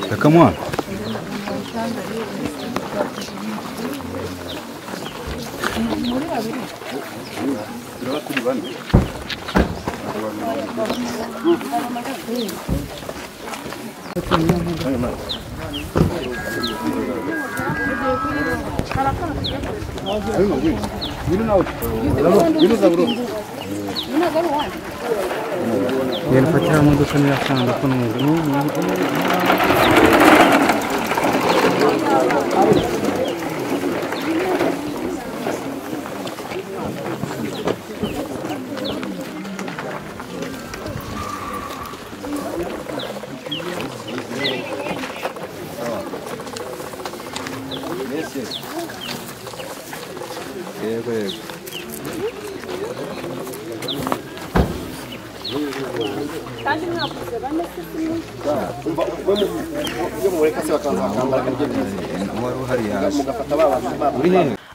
Yeah, come on. 얘는 같이 하면 더 재미있어. 안 보는 거.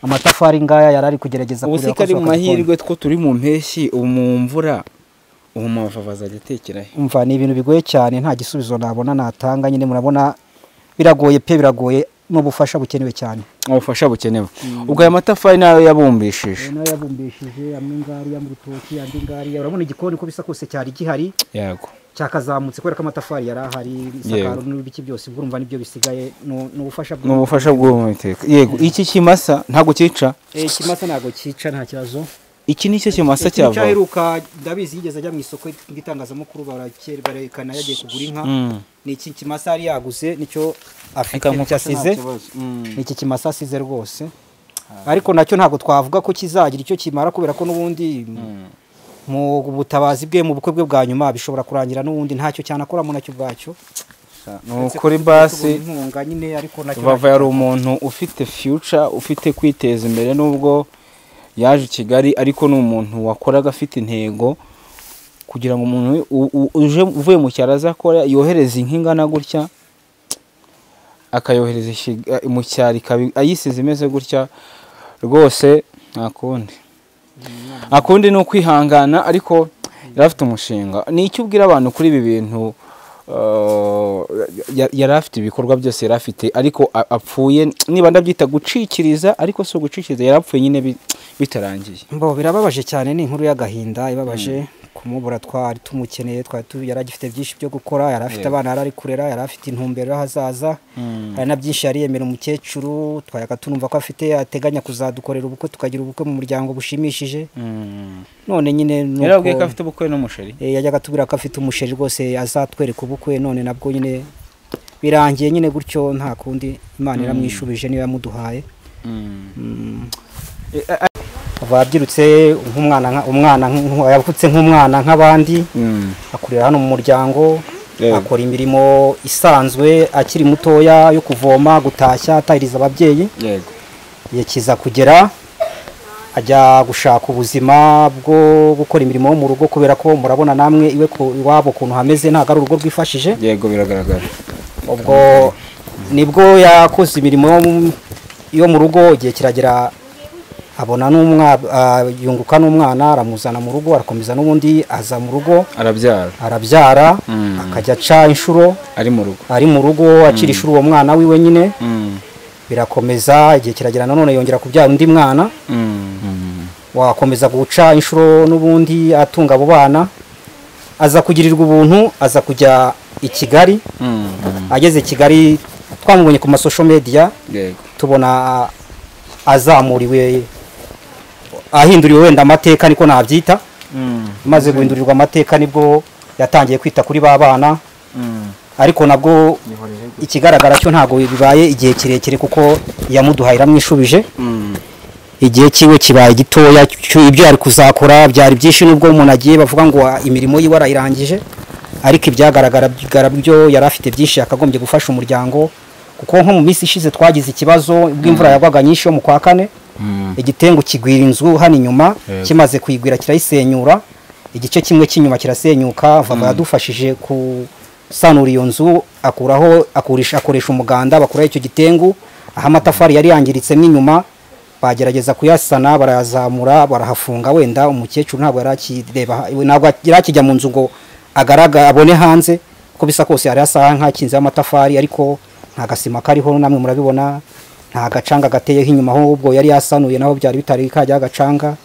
amatafari ngaya yari ari kugerageza ubu kureba si ko kari mu ashobora kubona. mahirwe ko turi mu mpeshyi ubu mu mvura ubu amavavu azajya atekera he umva ni ibintu bigoye cyane nta gisubizo nabona natanga nyine murabona biragoye pe biragoye n'ubufasha bukenewe cyane ubufasha bukenewe ubwo aya matafari nayo yabumbishije nayo yabumbishije amwe ngariya mu rutoki andi ngariya urabona igikoni uko bisa kose cyari gihari yego cyakazamutse kubera ko amatafari yari ahari isakaro n'ibiki byose ubwo urumva nibyo bisigaye ni ni ubufasha ni ubufasha bw'ubumiteka yego iki kimasa ntabwo cyica Eh, ikimasa ntabwo cyica nta kibazo iki ni cyo kimasa Ikintu cyava cyaheruka ndabizi yigeze ajya mu isoko ry'itangazamakuru barake- barerekana yagiye kugura inka Mm. ni iki kimasa yari yaguze nicyo afite Akamufasha nicyo asize nta kibazo. Mm. ni iki kimasa asize rwose ariko nacyo ntabwo twavuga ko kizagira icyo kimara kubera ko n'ubundi mu butabazi bwe mu bukwe bwe bwa nyuma bishobora kurangira n'ubundi ntacyo cyanakoramo nacyo ubwacyo ni ukuri basi Tubona inkunga nyine ariko nacyo Rubavu yari umuntu ufite future ufite kwiteza imbere nubwo yaje i Kigali ariko ni umuntu wakoraga afite intego kugira ngo umuntu u- u- uje uvuye mu cyaro azakora yohereza inka ingana gutya akayohereza i Ki- mu cyaro ikabi- ayisize imeze gutya rwose nta kundi nta kundi ni ukwihangana ariko yari afite umushinga ni icyo ubwira abantu kuri ibi bintu eh, ya- yari afite ibikorwa byose yari afite ariko a- apfuye niba ndabyita gucikiriza ariko si ugucikiriza yari apfuye nyine bi- bitarangiye Mbo birababaje cyane ni inkuru y'agahinda ibabaje kumubura twari tumukeneye twari tu yari agifite byinshi byo gukora yari afite abana yari ari kurera yari afite intumbero y'ahazaza hari na byinshi yari yemera umukecuru twayaga tunumva ko afite ateganya kuzadukorera ubukwe tukagira ubukwe mu muryango bushimishije none nyine nuko- yari abwiye ko afite ubukwe n'umusheri Eh, yajyaga atubwira ko afite umusheri rwose azatwereka ubukwe none nabwo nyine birangiye nyine gutyo nta kundi imana iramwishubije niba yamuduhaye Eh, eh, ava abyirutse nk'umwana nka- umwana nk- yavutse nk'umwana nk'abandi Mm. akurira hano mu muryango Yego. akora imirimo isanzwe akiri mutoya yo kuvoma gutashya atahiriza ababyeyi yego yakiza kugera ajya gushaka ubuzima bwo gukora imirimo yo mu rugo kubera ko murabona namwe iwe ku iwabo ukuntu hameze ntabwo ari urugo rwifashije yego biragaragara ubwo nibwo yakoze imirimo yo mu- yo mu rugo igihe kiragera abona n'umwana yunguka n'umwana aramuzana mu rugo arakomeza n'ubundi aza mu rugo arabyara arabyara Mm. akajya aca inshuro ari mu rugo ari mu rugo acira inshuro uwo mwana wiwe nyine Mm. birakomeza igihe kiragera nanone yongera kubyara undi mwana Mm. wakomeza guca inshuro n'ubundi atunga abo bana aza kugirirwa ubuntu aza kujya i kigali Mm. ageze i kigali twamubonye ku masosho media yego tubona azamuriwe ahinduriwe wenda amateka niko nabyita Mm. maze guhindurirwa amateka nibwo yatangiye kwita kuri ba bana Mm. ariko nabwo ikigaragara cyo ntabwo bibaye igihe kirekire kuko iyamuduhaye iramwishubije Mm. igihe cyiwe kibaye gitoya cyo- ibyo yari kuzakora byari byinshi nubwo umuntu agiye bavuga ngo "Ah, imirimo yiwe arayirangije ariko ibyagaragara bigaragara byo yari afite byinshi yakagombye gufasha umuryango kuko nko mu minsi ishize twagize ikibazo ubwo imvura yagwaga nyinshi yo mu kwa kane igitengu kigwira inzu hano inyuma kimaze kuyigwira kirayisenyura igice kimwe cy'inyuma kirasenyuka vava yadufashije ku asanura iyo nzu akuraho akurisha akoresha umuganda bakuraho icyo gitengu aho amatafari yari yangiritsemo inyuma bagerageza kuyasana barayazamura barahafunga wenda umukecuru ntabwo yari akireba ntabwo yari akijya mu nzu ngo agaraga abone hanze uko bisa kose hari asaha nk'akinzeho amatafari ariko nta gasima kariho namwe murabibona nta gacanga gateyeho inyuma ahubwo yari yasanuye naho byari bitari kajyaho agacanga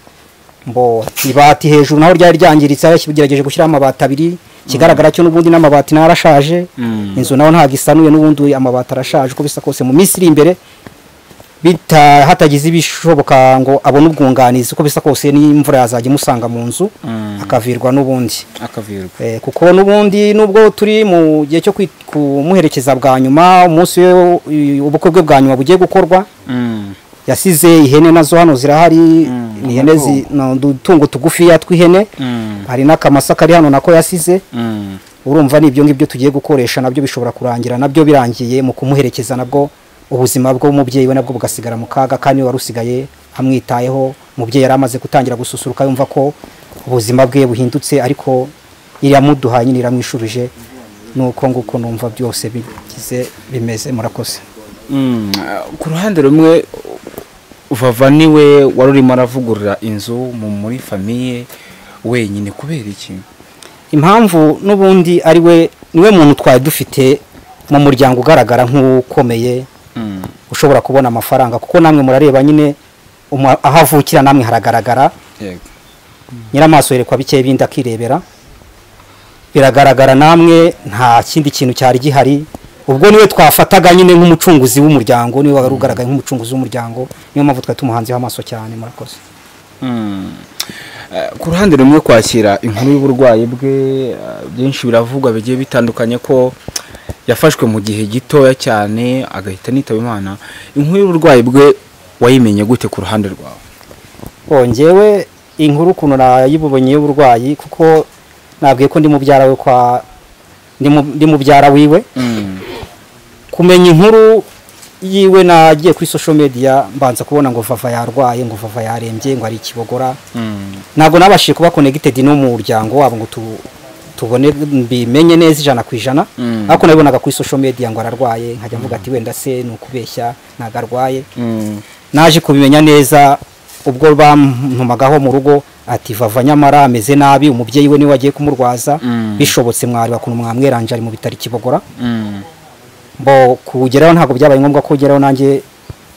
mbo ibati hejuru naho ryari ryangiritse yaragerageje gushyiraho amabati abiri ikigaragara cyo n'ubundi n'amabati nayo arashaje Mm. inzu naho ntabwo isanuye n'ubundi amabati arashaje uko bisa kose mu minsi iri imbere bita hatagize ibishoboka ngo abone ubwunganizi uko bisa kose n'imvura yazajya imusanga mu nzu Mm. akavirwa n'ubundi akavirwa Eh, kuko n'ubundi nubwo turi mu gihe cyo kwi- kumuherekeza bwa nyuma umunsi we u- ubukwe bwe bwa nyuma bugiye gukorwa Mm. yasize ihene nazo hano zirahari Mm, ni ihene zi- no, udutungo tugufiya tw'ihene Mm. hari n'akamasa kari hano nako yasize Mm. urumva ni ibyo ngibyo tugiye gukoresha nabyo bishobora kurangira nabyo birangiye mu kumuherekeza nabwo ubuzima bw'umubyeyi we nabwo bugasigara mu kaga kandi wari usigaye amwitayeho umubyeyi yari amaze gutangira gususuruka yumva ko ubuzima bwe buhindutse ariko iramuduhaye nyine iramwishubije nuko nguko numva byose bigize bimeze murakoze Mm, ku ruhande rumwe vava niwe wari urimo aravugurura inzu mu muri famiye wenyine kubera iki impamvu n'ubundi ari we niwe muntu twari dufite mu muryango ugaragara nk'ukomeye Mm. ushobora kubona amafaranga kuko namwe murareba nyine umu- aho avukira namwe haragaragara yego nyiramaso yerekwa bike bindi akirebera biragaragara namwe nta kindi kintu cyari gihari ubwo niwe twafataga nyine nk'umucunguzi w'umuryango niwe wari ugaragaye nk'umucunguzi w'umuryango niyo mpamvu twari tumuhanzeho amaso cyane murakoze Mm. Eh, ku ruhande rumwe kwakira inkuru y'uburwayi bwe eh, byinshi biravugwa bigiye bitandukanye ko yafashwe mu gihe gitoya cyane agahita anitaba imana inkuru y'uburwayi bwe wayimenye gute ku ruhande rwawe bongewe inkuru ukuntu nayibubonye y'uburwayi kuko nabwiye ko ndi mubyara we kwa ndi mu- ndi mubyara wiwe kumenya inkuru yiwe nagiye kuri social media mbanza kubona ngo vava yarwaye ngo vava yarembye ngo ari ikibogora ntabwo nabashije kuba connected no mu muryango wabo ngo tu, tubone mbimenye neza ijana ku ijana Mm. ariko nabibonaga kuri social media ngo ararwaye nkajya mvuga ati wenda se ni ukubeshya ntabwo arwaye naje kubimenya neza ubwo bampumagaho mu rugo ati vava nyamara ameze nabi umubyeyi we niwe wagiye kumurwaza Mm. bishobotse mwari bakuntu mwamweranje ari mu bitaro i kibogora bo kugeraho ntabwo byabaye ngombwa ko ugeraho nanjye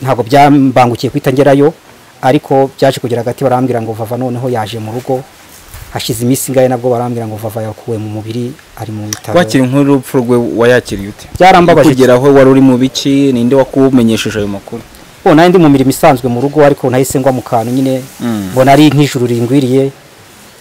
ntabwo byambangukiye guhita ngerayo ariko byaje kugera hagati barambwira ngo vava noneho yaje mu rugo hashize iminsi ingahe nabwo barambwira ngo vava yakuwe mu mubiri ari mu bitaro wakira inkuru y'urupfu rwe wayakiriye ute Byarambabaje. kugeraho wari uri mu biki ninde wakumenyesheje ayo makuru bo nari ndi mu mirimo isanzwe mu rugo ariko nahise ngwa mu kantu nyine Mm. mbona ari nk'ijuru ringwiriye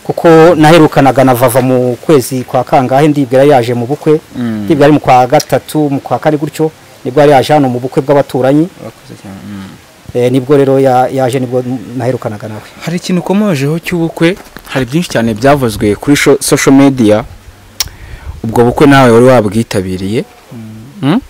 kuko naherukanaga na vava mu kwezi kwa kangahe ndibwira yari yaje mu bukwe Mm. ndibwira ari mu kwa gatatu mu kwa kane gutyo nibwo yari yaje hano mu bukwe bw'abaturanyi Urakoze cyane. Mm. Eh, nibwo rero ya- yaje nibwo naherukanaga nawe hari ikintu ukomojeho cy'ubukwe hari byinshi cyane byavuzwe kuri sho- social media ubwo bukwe nawe wari wabwitabiriye Mm?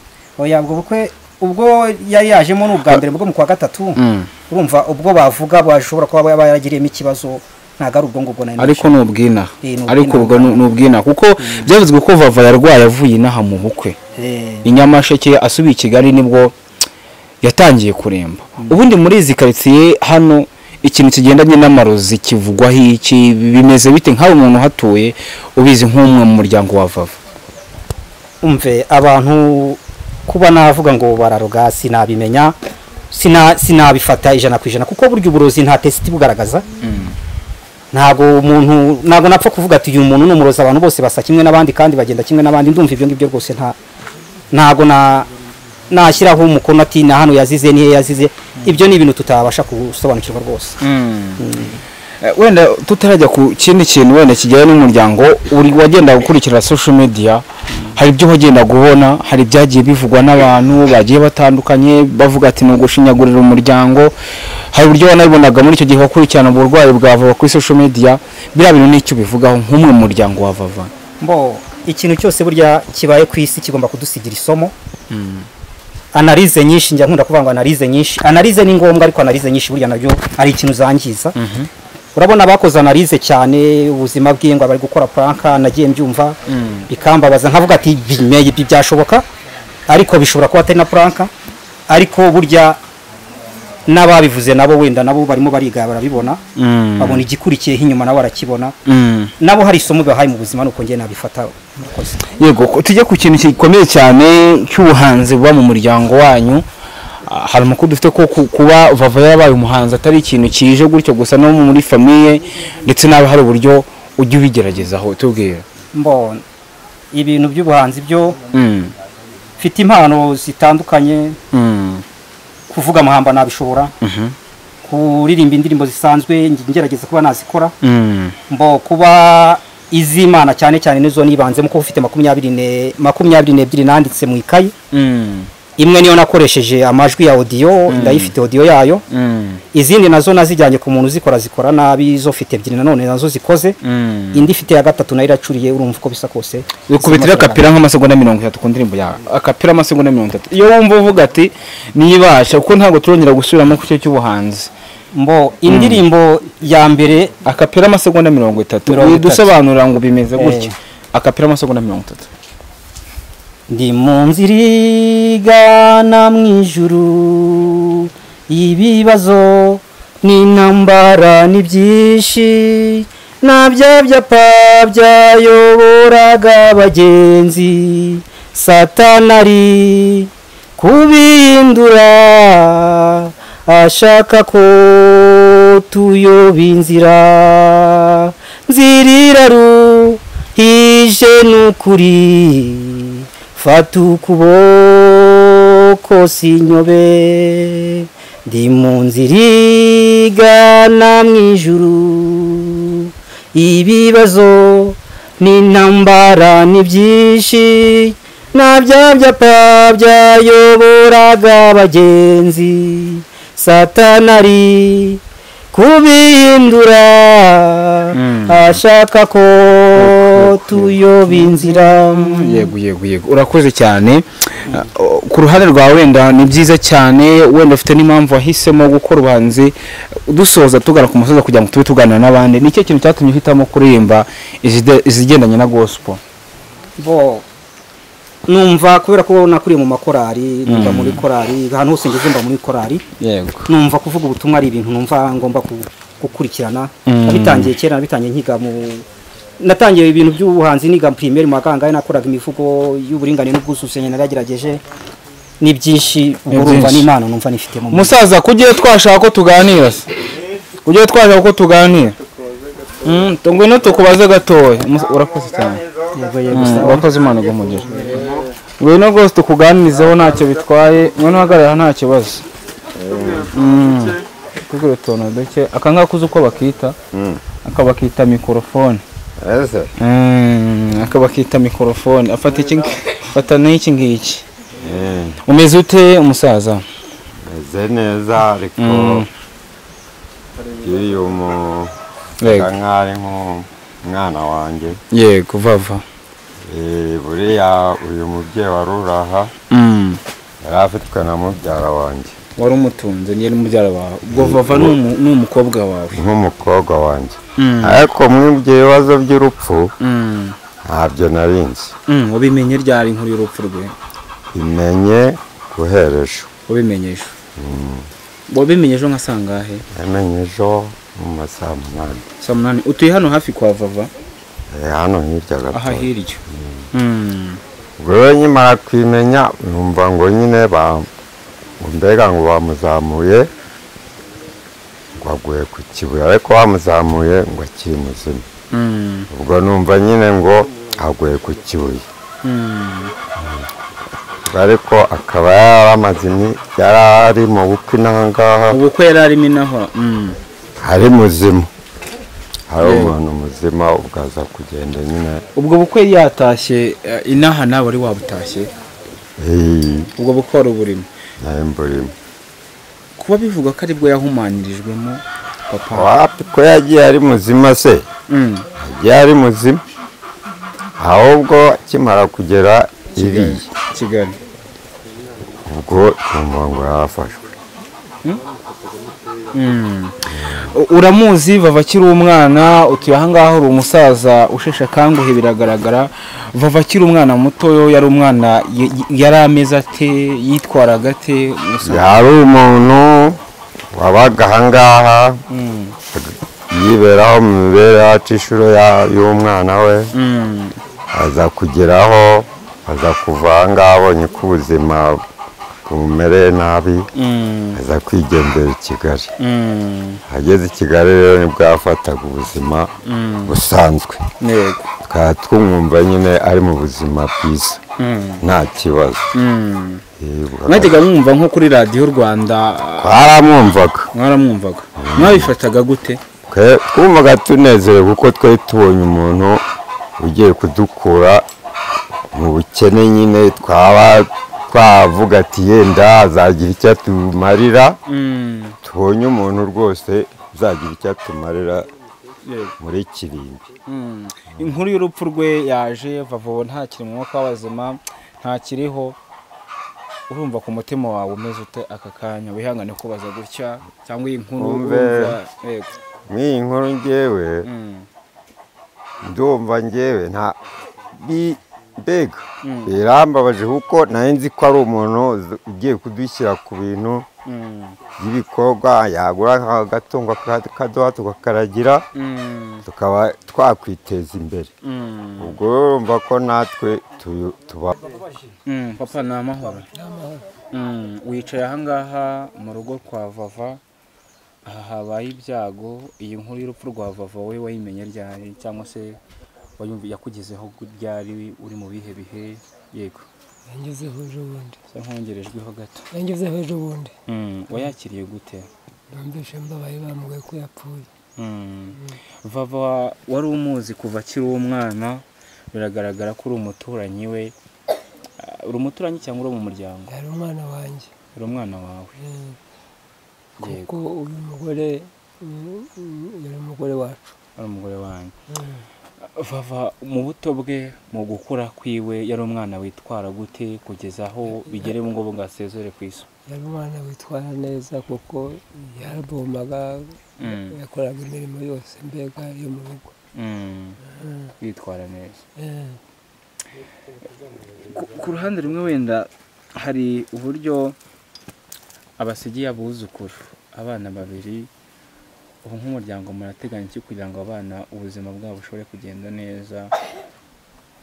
oya ubwo bukwe ubwo yari yajemo ni ubwa mbere bwo mu kwa gatatu Mm. urumva ubwo bavuga bashobora kuba ba- yaragiriyemo ikibazo ntabwo ari ubwo ngubwo nari ariko ni ubwina Eh, ni ubwina. ariko ubwo ni ni ubwina kuko byavuzwe ko vava yarwaye avuye inaha mu bukwe Eh, i nyamasheke asubiye i kigali nibwo yatangiye kuremba ubundi muri izi karitsiye hano ikintu kigendanye n'amarozi kivugwaho iki bimeze bite nk'aho umuntu uhatuye ubizi nk'umwe mu muryango wa vava umve abantu kuba navuga ngo bararoga sinabimenya sina sinabifata ijana ku ijana kuko burya uburozi nta tesiti bugaragaza ntabwo umuntu ntabwo napfa kuvuga ati uyu muntu ni umurozi abantu bose basa kimwe n'abandi kandi bagenda kimwe n'abandi ndumva ibyo ngibyo rwose nta ntabwo na nashyiraho umukono ati na hano yazize niyo yazize ibyo ni ibintu tutabasha gusobanukirwa rwose Eh, wenda tutarajya ku kindi kintu wenda kijyanye n'umuryango uri wagenda gukurikira social media hari ibyo wagenda kubona hari ibyagiye bivugwa n'abantu bagiye batandukanye bavuga ati ni ugushinyagurira umuryango hari uburyo wanabibonaga muri icyo gihe wakurikirana uburwayi bwa vava kuri social media biriya bintu nicyo bivugaho nk'umwe mu muryango wa vava mbo ikintu cyose burya kibaye ku isi kigomba kudusigira isomo analize nyinshi njya nkunda kuvuga ngo analize nyinshi analize ni ngombwa ariko analize nyinshi burya nabyo ari ikintu zangiza urabona abakoze analize cyane ubuzima bw'ingwa bari gukora puranka nagiye mbyumva bikambabaza nkavuga ati bimeye ibi byashoboka ariko bishobora kuba atari na puranka ariko burya n'ababivuze nabo wenda nabo barimo bariga barabibona Mm. babona igikurikiyeho inyuma nabo barakibona Mm. nabo hari isomo bahaye mu buzima nuko njye nabifata murakoze yego ko- tujye ku kintu gikomeye cyane cy'ubuhanzi buba mu muryango wanyu Ah, hari amakuru dufite ko ku- kuba vava yarabaye umuhanzi atari ikintu kije gutyo gusa no muri famiye ndetse n'aba hari uburyo ujya ubigeragezaho tubwira mbona ibintu by'ubuhanzi byo Mm. mfite impano zitandukanye Mm. kuvuga amahamba nabishobora Mhm. kuririmba indirimbo zisanzwe nge- ngerageza kuba nazikora Mm. mbo kuba iz'imana cyane cyane nizo nibanzemo kuko ufite makumyabiri ne- makumyabiri n'ebyiri nanditse mu ikayi Mm. imwe niyo nakoresheje amajwi ya odiyo ndayifite odiyo yayo Mm. izindi nazo nazijyanye ku muntu uzikora zikora nabi zo mfite ebyiri nanone nazo zikoze Mm. indi ifite ya gatatu nayo iracuriye urumva uko bisa kose ukubitira akapira nk'amasegonda mirongo itatu ku ndirimbo yawe akapira amasegonda mirongo itatu iyo wumva uvuga ati niyibasha kuko ntabwo turongera gusubiramo ku cyo cy'ubuhanzi mbo indirimbo ya mbere akapira amasegonda mirongo itatu Mirongo itatu. dusobanurira ngo bimeze gutya Eh. akapira amasegonda mirongo itatu ndi mu nzira igana mu ijuru ibibazo n'intambara ni byinshi na bya byapa byayoboraga abagenzi satanari kubihindura ashaka ko tuyoba inzira nziriraru hije n'ukuri fata ukuboko sinyobe ndi mu nzira igana mu ijuru ibibazo n'intambara ni byinshi na bya byapa byayoboraga abagenzi satanari kubihindura Mm. ashaka ko tuyoba inzira yego yego yego urakoze cyane Uh, ku ruhande rwawe wenda ni byiza cyane wenda ufite n'impamvu wahisemo gukora ubuhanzi dusoza tugana ku musozi kugira ngo tube tuganira n'abandi ni cyo kintu cyatumye uhitamo kuririmba izide- izigendanye na gospel bo numva kubera ko nakuriye mu makorari numva muri korari ahantu hose ngeze mba muri korari yego numva kuvuga ubutumwa ari ibintu numva ngomba ku- gukurikirana Mm. nabitangiye kera nabitangiye nkiga mu natangiye ibintu by'ubuhanzi niga primeri mu makangahe nakoraga imivugo y'uburinganire n'ubwuzuzanye naragerageje ni byinshi ubwo urumva byinshi. n'impano numva nifitemo musaza kugiye twashaka ko tuganira se kugiye twashaka ko tuganira Mm, tu- ngwino tukubaze gatoya Mus- urakoze cyane Yego, yego, Mm, sawa. urakoze imana igumugira ngwino rwose tukuganirizeho ntacyo bitwaye ngwino uhagarara nta kibazo Mm, tugure utuntu duke aka ngaka uzi uko bakita aka bakita mikorofone Ese Mm, aka bakita mikorofone afata iki afata n'iki ngiki umeze ute umusaza meze neza ariko iyo mu Yego. nkaho ari nk'umwana wanjye yego vava Eh, buriya uyu mubyeyi wari uri aha Mm. yari afitwe na mubyara wanjye wari umutunze niyo mubyara wawe ubwo vava ni umu- ni umukobwa wawe nk'umukobwa wanjye Mm. ariko mwibye ibibazo by'urupfu Mm. ntabyo nari nzi Mm, wabimenye ryari inkuru y'urupfu rwe imenye guhereje wabimenye ejo wabimenye ejo nka sangahe yamenye ejo mu masaha munani saa munani utuye hano hafi kwa vava Eh, hano hirya gato aha hirya Mm. rero nkimara kwimenya numva ngo nyine ba ngo mbega ngo bamuzamuye ngo aguye ku kibuye ariko bamuzamuye ngo akiri muzima Mm. ubwo numva nyine ngo aguye ku kibuye Mm. ariko akaba yaramaze imi- yari ari mu bukwe n'ahangaha ubukwe yari arimo inaha Mm. ari muzima hari umuntu muzima ubwo aza kugenda nyine ubwo bukwe yari yatashye eh, inaha nawe wari wabutashye iyi ubwo bukwe wari uburimo nayo mburimo kuba bivuga ko aribwo yahumanirijwemo papa wapi ko yagiye ari muzima se Mm. yagiye ari muzima ahubwo akimara kugera iriya kigali ubwo twumva ngo yafashwe U- uramuzi vava akiri umwana utuye ahangaha uri umusaza usheshe akanguhe biragaragara vava akiri umwana mutoyo yari umwana y- y- yari ameze ate yitwaraga ate Musa? yari umuntu wabaga ahangaha Mm, yiberaho mu mibereho aca inshuro ya- y'umwana we mm, aza kugeraho aza kuva ahangaha abonye ko ubuzima bumumereye nabi mm, aza kwigendera i kigali mm, ageze i kigali rero nibwo yafataga ubuzima busanzwe yego, tukaba twumwumva nyine ari mu buzima bwiza mm, nta kibazo mm. Yego. mwajyaga mwumva nko kuri radiyo rwanda twaramwumvaga mwaramwumvaga mwabifataga gute twe twumvaga tunezerewe kuko twari tubonye umuntu ugiye kudukura mu bukene nyine twaba twavuga ati yenda azagira icyo atumarira Mm, tubonye umuntu rwose uzagira icyo atumarira yego. muri kirimbi Mm. inkuru y'urupfu rwe yaje vavobo ntakiri mu mwuka w'abazima ntakiriho urumva ku mutima wawe umeze ute aka kanya wihangane kubaza gutya cyangwa iyi nkuru Wumve. urumva yego nk'iyi nkuru ngewe Mm, ndumva ngewe nta bi- mbega Mm. birambabaje kuko nari nzi ko ari umuntu uzi- ugiye kudushyira ku bintu mm, y'ibikorwa yagura agatungo akaduha tukakaragira mm, tukaba twakwiteza imbere mm, ubwo rero urumva ko natwe tuyu- tuba mm. papa ni amahoro Mm, wicaye ahangaha mu rugo kwa vava aha habaye ibyago iyi nkuru y'urupfu rwa vava wowe wayimenye ryari cyangwa se wayumvi yakugezeho ryari uri mu bihe bihe yego yangezeho ejo bundi Sa nkongerejweho gato yangezeho ejo bundi wayakiriye gute numvise mbabaye bambwiye ko yapfuye vava wari umuzi kuva akiri umwana biragaragara ko uri umuturanyi we Ah, uri umuturanyi cyangwa uri mu muryango yari umwana wanjye uri umwana wawe eh, yego kuko uyu mugore mm, mm, yari umugore wacu ari umugore wanjye Mm. vava mu buto bwe mu gukura kwiwe yari umwana witwara gute kugeza aho bigere mu ngo bwasezere ku isi yari umwana witwara neza kuko yarabomaga Mm. yakoraga imirimo yose mbega yo mu rugo Mm, yitwara neza Eh, ku- ku ruhande rumwe wenda hari uburyo abasigiye abuzukuru abana babiri ubu nk'umuryango murateganya iki kugira ngo abana ubuzima bwabo bushobore kugenda neza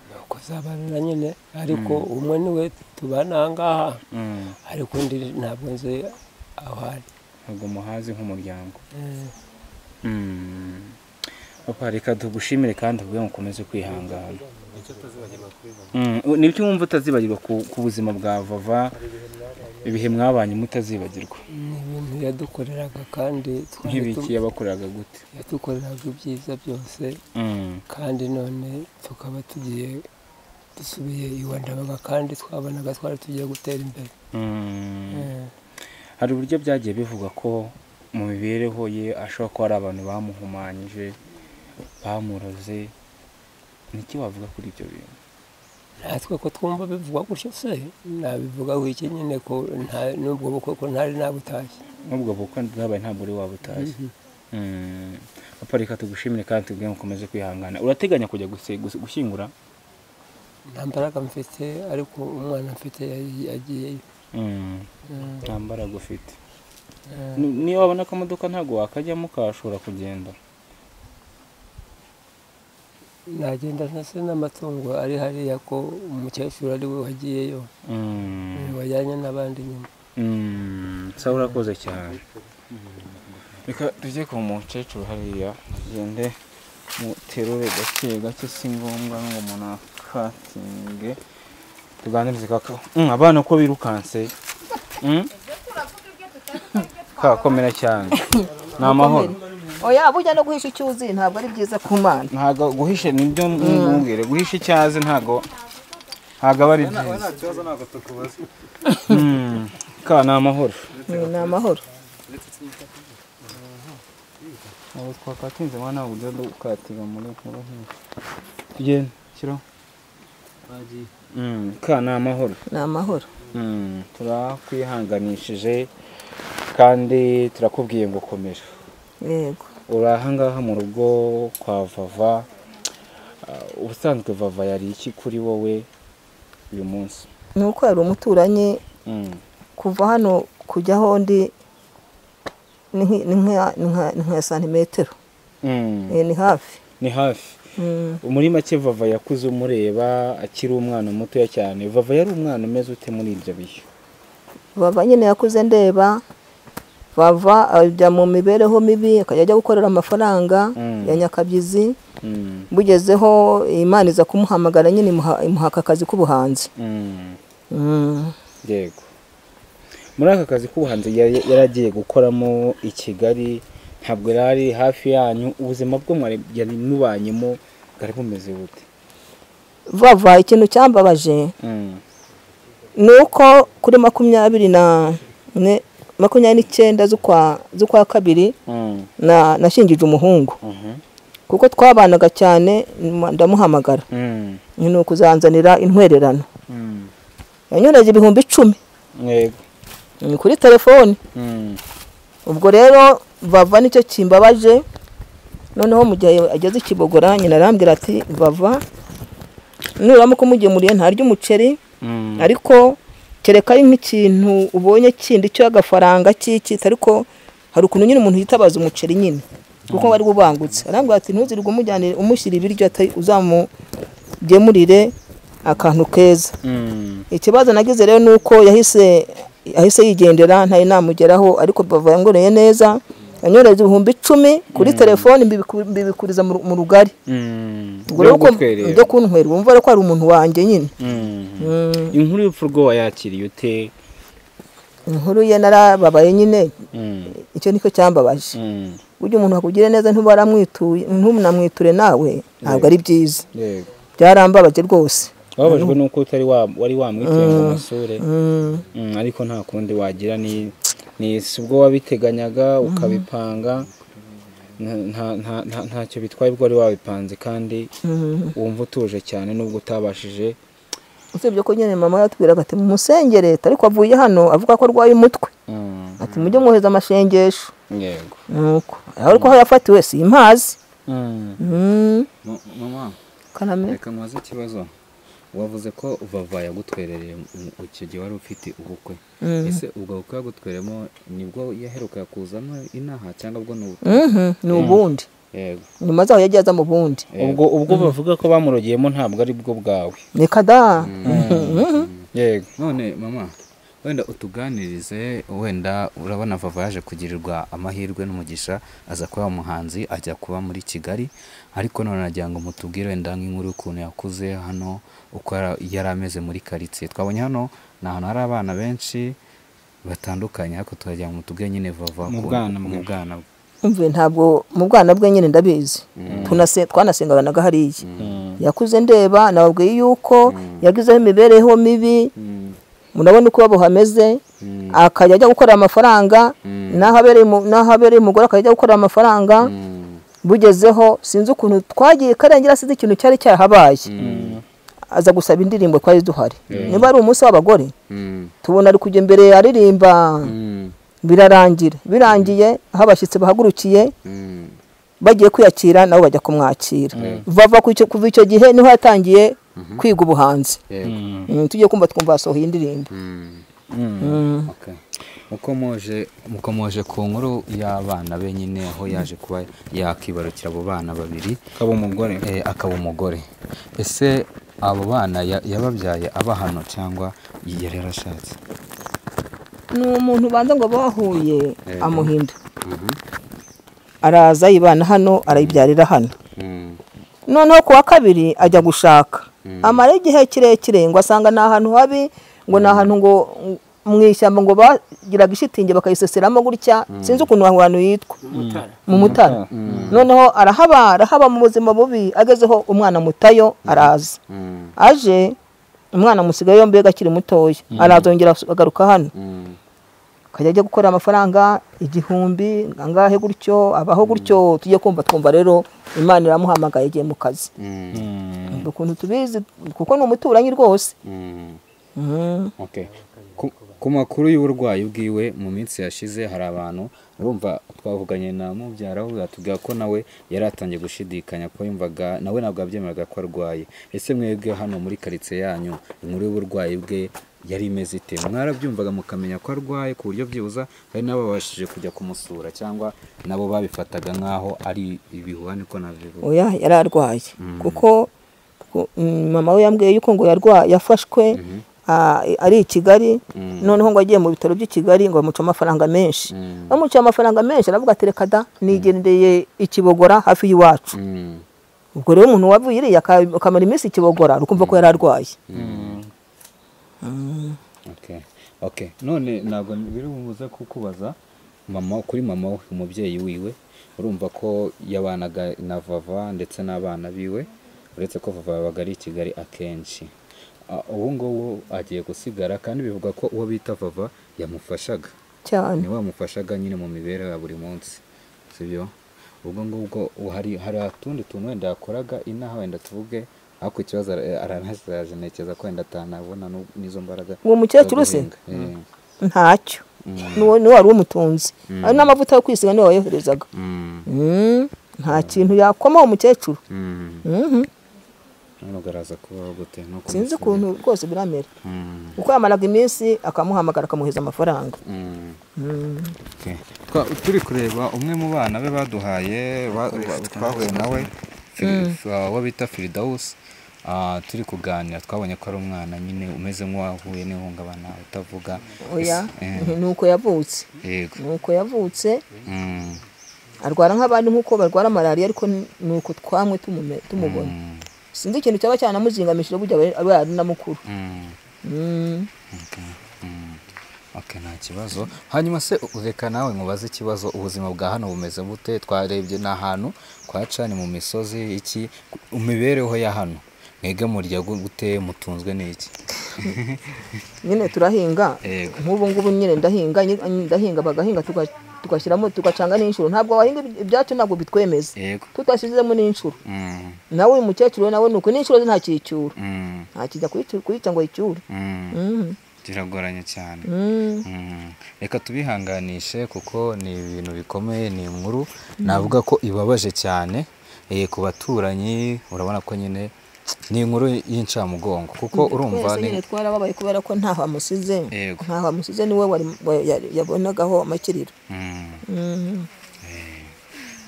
nuko zabanira nyine ariko umwe niwe tubana aha ngaha Mm, ariko undi ntabwo nzi aho ari ntabwo muhazi nk'umuryango Eh, Mm. papa reka tugushimire kandi ubwe mukomeze kwihangana Mm, u- ni ibyo wumva utazibagirwa ku ku buzima bwa vava ibihe mwabanye mutazibagirwa ni ibintu yadukoreraga kandi twari tu- nk'ibiki yabakoreraga gute yadukoreraga ibyiza byose Mm, kandi none tukaba tugiye dusubiye iwa ndabaga kandi twabonaga twari tugiye gutera imbere mm. Eh, hari uburyo byagiye bivugwa ko mu mibereho ye ashobora kuba hari abantu bamuhumanyije bamuroze niki wavuga kuri ibyo bintu natwe ko twumva bivugwa gutyo se nabivugaho iki nyine ko nta- n'ubwo bukwe ko ntari nabutashye n'ubwo bukwe bwabaye ntabwo uri waba utazi Mm. papa reka tugushimire kandi tubwire mukomeze kwihangana urateganya kujya guse- guse- gushyingura nta mbaraga mfite ariko umwana mfite yagiye- yagiyeyo Mm, Eh, nta mbaraga ufite eh, Ni- niyo wabona akamodoka ntabwo wakajyamo kashobora kugenda nagenda ntase n'amatungo ari hariya ko umukecuru ari we wagiyeyo Mm. wajyanye n'abandi nyuma sa urakoze cyane reka tujye ku mukecuru hariya tugende muterure gake gake si ngombwa ngo umuntu akatinge tuganirize kaka Mm, abana uko birukanse Mm? kakomera cyane ni amahoro oya burya no guhisha icyuzi ntabwo ari byiza ku mana ntabwo guhisha nibyo ntumbwire guhisha icyazi ntabwo ntabwo aba ari byiza Mm, ka ni amahoro ni amahoro Ntabwo twakatinze mwana ntabwo ujya dukatiga muri nkuru nk'iyi. Tugende, shyiraho. Mm, Ka ni amahoro. ni amahoro Mm, Turakwihanganishije kandi turakubwiye ngo komera yego uri ahangaha mu rugo kwa vava Ah, ubusanzwe vava yari iki kuri wowe uyu munsi ni uko yari umuturanyi Mm. kuva hano kujya ahondi ni nki- ni nka- ni nka- ni nka santimetero Mm. Eh, ni hafi ni hafi Mm. muri make vava yakuze umureba akiri umwana mutoya cyane vava yari umwana umeze ute muri ibyo bihe bava nyine yakuze ndeba bava ajya mu mibereho mibi akajya ajya gukorera amafaranga Mm. ya nyakabyizi Mm. bugezeho imana iza kumuhamagara nyine imuha- imuhaka akazi k'ubuhanzi Mm. Mm. yego muri aka kazi k'ubuhanzi yari yari agiye gukoramo i kigali ntabwo yari ari hafi yanyu ubuzima bwo mwari yari mubanyemo bwari bumeze bute vava ikintu cyambabaje Mm. ni uko kuri makumyabiri na ne- makumyabiri n'icyenda z'ukwa z'ukwa kabiri Mm. na nashingije umuhungu Mhm. kuko twabanaga cyane ma- ndamuhamagara Mm. ni ukuzanzanira intwererano Mm. yanyoreje ibihumbi icumi yego mm, kuri telefoni Mm. ubwo rero vava nicyo kimbabaje noneho mu gihe ageze i kibogora nyina arambwira ati vava nuramuka umugemuriye ntarya umuceri Mm. ariko kereka ari nk'ikintu ubonye kindi cy'agafaranga cy'ikitsi ariko hari ukuntu nyine umuntu yitabaza umuceri nyine kuko wari ubangutse arambwira ati ntuzirirwe umujyanire umushyira ibiryo atari uzamugemurire akantu keza Mm. ikibazo nagize rero ni uko yahise yahise yigendera ntayo namugeraho ariko bava yangoreye neza yanyoreje ibihumbi icumi kuri telefone mbibiku- mbibikuriza mu ru- mu rugari Mm. ubwo rero uko Kutwerera. ibyo kuntwera wumva rero ko ari umuntu wanjye nyine Mm. inkuru y'urupfu rwo wayakiriye ute inkuru ye narababaye nyine Mm. icyo nicyo cyambabaje Mm. burya umuntu akugire neza ntubaramwituye ntumunamwiture nawe ntabwo ari byiza yego byarambabaje rwose wababajwe nuko utari wa- wari wamwiteye ngo umusure Mm, ariko nta kundi wagira ni ni si ubwo wabiteganyaga ukabipanga nta- nta- nta- nta- ntacyo bitwaye ubwo wari wabipanze kandi wumva utuje cyane nubwo utabashije usibye ko nyine mama yatubwiraga ati mumusenge leta ariko avuye hano avuga ko arwaye umutwe Mm, ati mujye mwohereza amashengesho yego nuko aho ariko aho yafatiwe simpazi Mm, Mm. Ma- Mama, kaname reka nkubaze ikibazo. Wavuze ko vava yagutwerereye mu- icyo gihe wari ufite ubukwe. Ese ubwo bukwe yagutweremo nibwo yaheruka kuzamo inaha cyangwa ubwo ni ubu? Mhm, ni ubundi Yego. nyuma zaho yagiye aza mu bundi ubwo ubwo bavuga ko bamurogeyemo ntabwo ari bwo bwawe ni kada yego None mama, wenda utuganirize wenda urabona Vava yaje kugirirwa amahirwe n'umugisha aza kuba umuhanzi ajya kuba muri Kigali ariko none nagira ngo mutubwire wenda nk'inkuru y'ukuntu yakuze hano uko yara- yari ameze muri karitsiye twabonye hano ni ahantu hari abana benshi batandukanye ariko tukagira ngo mutubwire nyine Vava Mu ku- bwana bwe. mu bwana bwe. mve ntabwo mu bwana bwe nyine ndabizi Tunase- twanasengaga hariya yakuze ndeba nababwiye yuko yagizeho imibereho mibi murabona uko iwabo hameze akajya ajya gukorera amafaranga n'aho abereye umu- n'aho abereye umugore akajya ajya gukorera amafaranga bugezeho sinzi ukuntu twagiye karengera sinzi ikintu cyari cyahabaye aza gusaba indirimbo twari duhari niba ari umunsi w'abagore tubona ari kujya imbere aririmba birarangira birangiye aho abashyitsi bahagurukiye bagiye kwiyakira nabo bajya kumwakira vava ku icyo- kuva icyo gihe niho yatangiye kwiga ubuhanzi Yego. Mm, tugiye kumva twumva yasohoye indirimbo Okay. Uko muje uko muje ku nkuru y'abana be nyine aho yaje kuba yakibarukira abo bana babiri akaba umugore eh, akaba umugore ese abo bana ya- yababyaye aba hano cyangwa yari yarashatse ni umuntu ubanza ngo bahuye amuhinda araza yibana hano arayibyarira hano noneho ku wa kabiri ajya gushaka amara igihe kirekire ngo asanga ni ahantu habi ngo ni ahantu ngo mu ishyamba ngo bagiraga ishitingi bakayiseseramo gutya sinzi ukuntu aho hantu yitwa mu mutara noneho arahaba arahaba mu buzima bubi agezeho umwana mutayo araza aje umwana musigaye yombi akiri mutoya arazongera agaruka hano akajya ajya gukorera amafaranga igihumbi angahe gutyo abaho gutyo tujye kumva twumva rero imana iramuhamagaye igiye mu kazi ukuntu tubizi kuko ni umuturanyi rwose Okay. Ku- ku makuru y'uburwayi bwiwe mu minsi yashize hari abantu urumva twavuganye na mubyara we atubwira ko nawe yari atangiye gushidikanya ko yumvaga nawe ntabwo yabyemeraga ko arwaye ese mwebwe hano muri karitsiye yanyu inkuru y'uburwayi bwe yari imeze ite mwarabyumvaga mukamenya ko arwaye ku buryo byibuza hari n'ababashije kujya kumusura cyangwa nabo babifataga nk'aho ari ibihuhane ko nabivuga oya yari arwaye kuko ku- mm, mama we yambwiye yuko ngo yarwaye yafashwe ah, ari i Kigali noneho ngo agiye mu bitaro by'i Kigali ngo bamuce amafaranga menshi bamuciye amafaranga menshi aravuga ati reka da nigendeye i Kibogora hafi y'iwacu Mm. ubwo rero umuntu wavuye iriya aka- akamara iminsi i Kibogora ukumva ko yari arwaye Okay. Okay. None ntabwo biri bumuze kukubaza mama kuri mama we umubyeyi wiwe urumva ko yabanaga na Vava ndetse n'abana biwe uretse ko Vava yabaga ari i Kigali akenshi Ah, ubu ngubu agiye gusigara kandi bivuga ko uwo bita Vava yamufashaga cyane niwe wamufashaga nyine mu mibereho ya buri munsi sibyo ubwo ngubwo hari hari utundi tuntu wenda yakoraga inaha wenda tuvuge ariko ikibazo ara- aranasiraje ntekereza ko wenda atanabona nu- n'izo mbaraga Uwo mukecuru se? ntacyo niwo niwo wari umutunzi ari n'amavuta yo kwisiga niwe wayoherezaga Mm, nta kintu yakoma uwo mukecuru Mhm. nugaraza kubaho gute no sinzi kumusura. ukuntu rwose biramera Mm, uko yamaraga iminsi akamuhamagara akamuhereza amafaranga mm. Okay. Twa- turi kureba umwe mu bana be baduhaye ba- ba- twahuye nawe Fili- uh, uwo bita firidawusi Ah, turi kuganira twabonye ko ari umwana nyine umeze nk'uwahuye n'ihungabana utavuga oya Ese- eh, ni uko yavutse yego ni uko yavutse Mm, arwara nk'abandi nk'uko barwara malariya ariko ni ni uko twamwe tumume- tumubona mm, sinzi ikintu cyaba cyanamuzingamishije burya aba aba ari na mukuru mm, Mm. okay, mm. Okay, nta kibazo hanyuma se u- reka nawe nkubaze ikibazo ubuzima bwa hano bumeze bute twarebye ni ahantu kwa cani mu misozi iki ku mibereho ya hano mwebwe murya gu- gute mutunzwe n'iki nyine turahinga Yego. nk'ubu ngubu nyine ndahinga nyi- ndahinga bagahinga tuga- tugashyiramo tugacanga n'inshuro ntabwo wahinga iby- ibyacu ntabwo bitwemeza yego tutashyizemo n'inshuro Mm, nawe uyu mukecuru we nawe ni uko n'inshuro ze ntakicyura mm, ntakijya kuyicu- kuyica ngo ayicyure mm. Mm, biragoranye cyane mm. Mm, reka tubihanganishe kuko ni ibintu bikomeye ni inkuru navuga ko ibabaje cyane eh, ku baturanyi urabona ko nyine ni inkuru y'incamugongo kuko twese urumva ni nyine twarababaye kubera ko ntaho amusize Yego. ntaho amusize niwe wari- wa- yari- yabonagaho amakiriro Mm, Mm.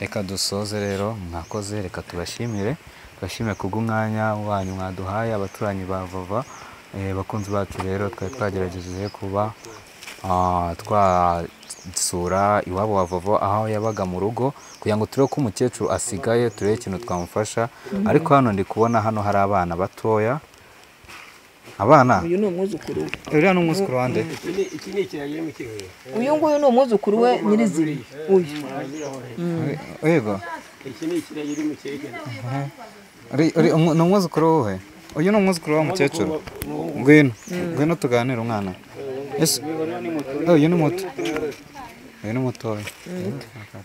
reka dusoze rero mwakoze reka tubashimire tubashimire kubw'umwanya wanyu mwaduhaye abaturanyi ba vava Eh, bakunzi bacu rero twari twagerageje kuba ah, twasura iwabo wa vava aho yabaga mu rugo kugira ngo turebe ko umukecuru asigaye turebe ikintu twamufasha ariko hano ndi kubona hano hari abana batoya abana uyu ni umwuzukuru we uriya ni umwuzukuru wande uyu nguyu ni umwuzukuru we nyirizina uyu yego Uri- uri- umu- ni umwuzukuru wowe uyu ni umwuzukuru wa mukecuru ngwino ngwino tuganire umwana Ese- uyu ni muto uyu ni mutoya